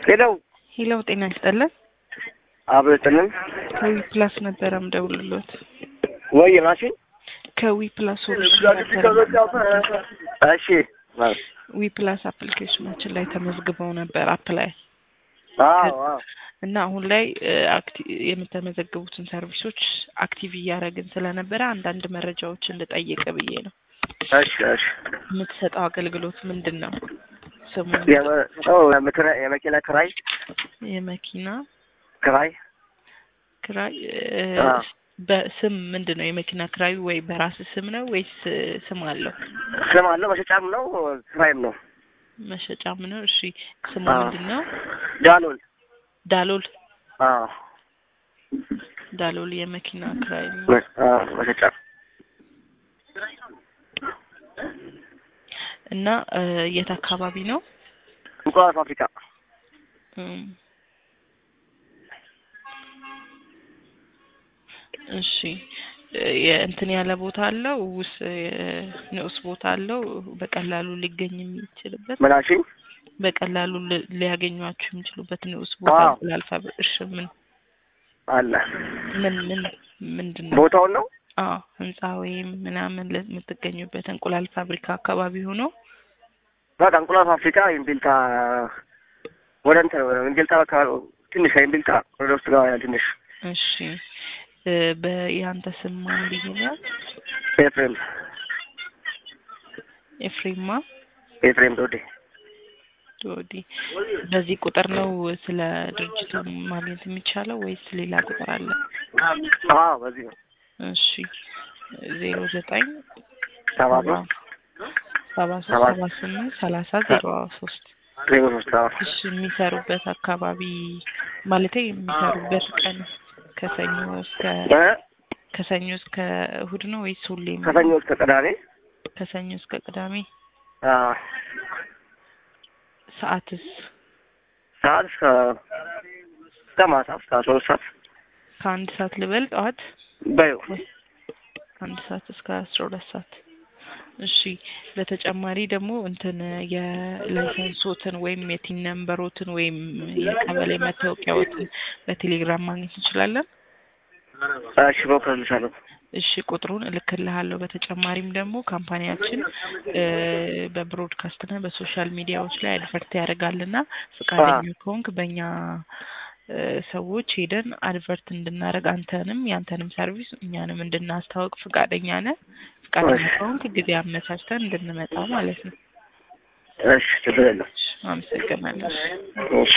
ሄለው ሄሎ ጤና ይስጥልን። አብሮ ጥልን ከዊ ፕላስ ነበረ ምደውልሎት። ወይ ማሽን ከዊ ፕላስ ሶሉሽን ነበረ። እሺ ዊ ፕላስ አፕሊኬሽናችን ላይ ተመዝግበው ነበር አፕ ላይ አዎ አዎ እና አሁን ላይ አክቲ- የምተመዘግቡትን ሰርቪሶች አክቲቭ እያደረግን ስለነበረ አንዳንድ መረጃዎችን ልጠይቅ ብዬ ነው። እሺ እሺ የምትሰጠው አገልግሎት ምንድን ነው? ስሙ የመ- ኦ፣ የመኪና- የመኪና ክራይ የመኪና ክራይ ክራይ እ፣ አዎ። በስም ምንድን ነው? የመኪና ክራዩ ወይ በራስ ስም ነው ወይስ ስም አለው? ስም አለው መሸጫም ነው ክራይም ነው መሸጫም ነው። እሺ ስሙ አዎ። ምንድን ነው? ዳሎል ዳሎል አዎ ዳሎል የመኪና ክራይ ነው። መ- አዎ መሸጫ እና እ፣ የት አካባቢ ነው? እንቁላል ፋብሪካ እም፣ እሺ እ፣ የእንትን ያለ ቦታ አለው ውስ የ- ንዑስ ቦታ አለው በቀላሉ ሊገኝ የሚችልበት ምን አልሽኝ? በቀላሉ li- ሊያገኟችሁ የሚችሉበት ንዑስ ቦታ አዎ። ላልፋብ እሺ ምን አለ ምን ምን ምንድን ነው? ቦታውን ነው አዎ ህንጻ ወይም ምናምን ለ- የምትገኙበት እንቁላል ፋብሪካ አካባቢ ሆኖ በቃ እንቁላል ፋብሪካ ኢምቢልታ ወደ እንትን ወደ ኢምቢልታ አካባቢ ትንሽ ኢምቢልታ ወደ ውስጥ ገባ ያለ ትንሽ እሺ እ፣ በያንተ ስም ማን ብዬ ነው? ኤፍሬም ኤፍሬማ ኤፍሬም ዶዴ ዶዲ በዚህ ቁጥር ነው ስለ ድርጅቱ ማግኘት የሚቻለው ወይስ ሌላ ቁጥር አለ? አዎ በዚህ ነው እሺ ዜሮ ዘጠኝ ሰባ ሰባ ሶስት ሰባ ሶስት ሰባ ሰባ ስምንት ሰላሳ ዜሮ ሶስት ዜሮ ሶስት አዎ እሺ የሚሰሩበት አካባቢ ማለቴ የሚሰሩበት ቀን ከሰኞ እስከ እ? ከሰኞ እስከ እሁድ ነው ወይስ ሁሌም? ከሰኞ እስከ ቅዳሜ ከሰኞ እስከ ቅዳሜ አዎ ሰዓትስ ሰዓት እስከ እስከ ማታ እስከ አስራ ሁለት ሰዓት ከአንድ ሰዓት ልበል ጠዋት በይው ከአንድ ሰዓት እስከ አስራ ሁለት ሰዓት እሺ በተጨማሪ ደግሞ እንትን የላይሰንሶትን ወይም የቲን ነምበሮትን ወይም የቀበሌ መታወቂያዎትን በቴሌግራም ማግኘት እንችላለን እሺ በኩልልሻለሁ እሺ ቁጥሩን እልክልሃለሁ በተጨማሪም ደግሞ ካምፓኒያችን እ፣ በብሮድካስትና በሶሻል ሚዲያዎች ላይ አድቨርት ያደርጋልና ፈቃደኛ ከሆንክ በእኛ እ፣ ሰዎች ሄደን አድቨርት እንድናደርግ አንተንም ያንተንም ሰርቪስ እኛንም እንድናስተዋውቅ ፈቃደኛ ነህ ፈቃደኛ እሺ። ከሆንክ ጊዜ አመቻችተን እንድንመጣ ማለት ነው እሺ ችግር የለም እሺ፣ አመሰግናለሁ እሺ